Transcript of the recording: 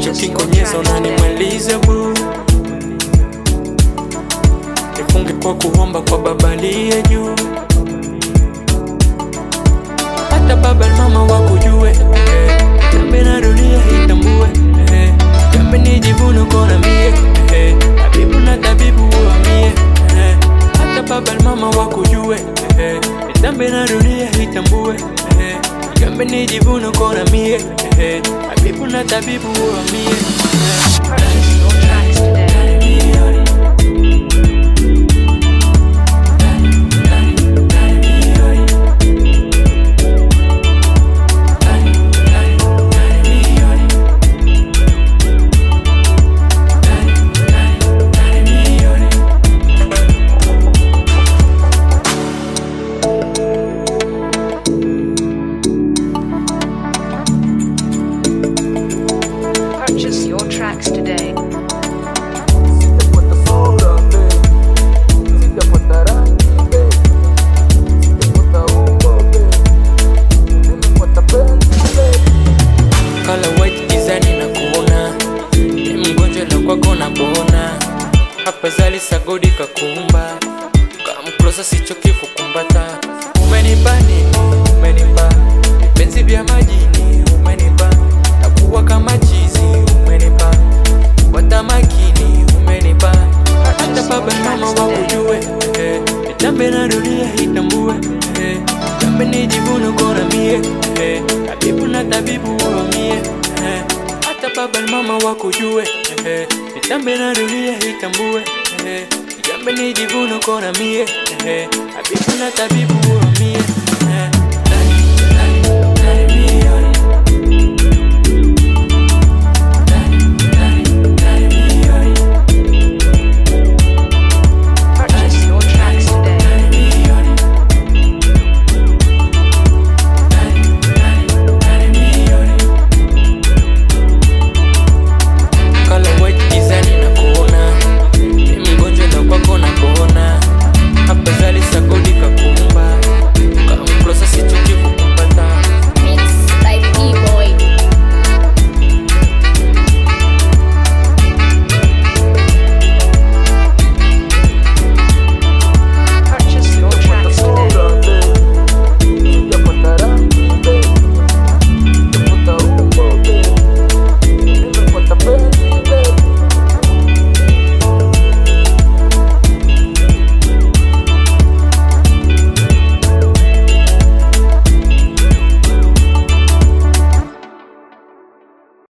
kinkonyeza unanimaliza boo nifunge kwa kuomba kwa baba aliye juu hata baba na mama wakujue eh, jambe na dunia itambue eh, jambe nijivune kona mie eh, tabibu na tabibu uamie eh, hata baba na mama wakujue eh, jambe na dunia itambue eh, jambe nijivune kona mie eh, tabibu na tabibu uamie eh. Purchase your tracks today. Purchase your tracks today. Sijapata sura babe, sijapata rangi babe, sijapata umbo babe, nimepata penzi babe. Kala white gizani na kuona ni mgonjwa na kwako na bona hapa zali sagodi kakumba kamklosa sichoki kukumbata umenipa nini umenipa vipenzi vya majini umenipa nakuwa kama chizi umenipa wata makini umenipa hata baba na mama wakujue eh, nitambe na dunia itambue eh, jambe nijivune kona mie eh, tabibu na tabibu uamie eh, hata baba na mama wakujue eh, nitambe na dunia itambue eh, jambe nijivune kona mie eh, tabibu na tabibu